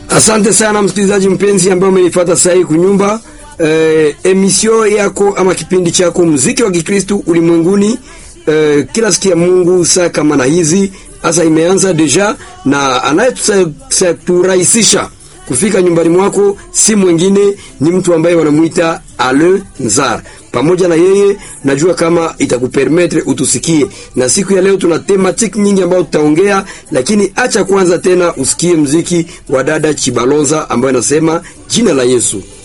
Asante sana msikilizaji mpenzi ambaye umenifuata sasa hii kunyumba eh, emission yako ama kipindi chako muziki wa Kikristo ulimwenguni eh, kila siku ya Mungu saa kama na hizi sasa imeanza deja, na anayeturahisisha kufika nyumbani mwako si mwingine ni mtu ambaye wanamuita Ale Nzar. Pamoja na yeye najua kama itakupermetre utusikie, na siku ya leo tuna thematic nyingi ambayo tutaongea, lakini acha kwanza tena usikie mziki wa dada Chibaloza ambayo anasema jina la Yesu.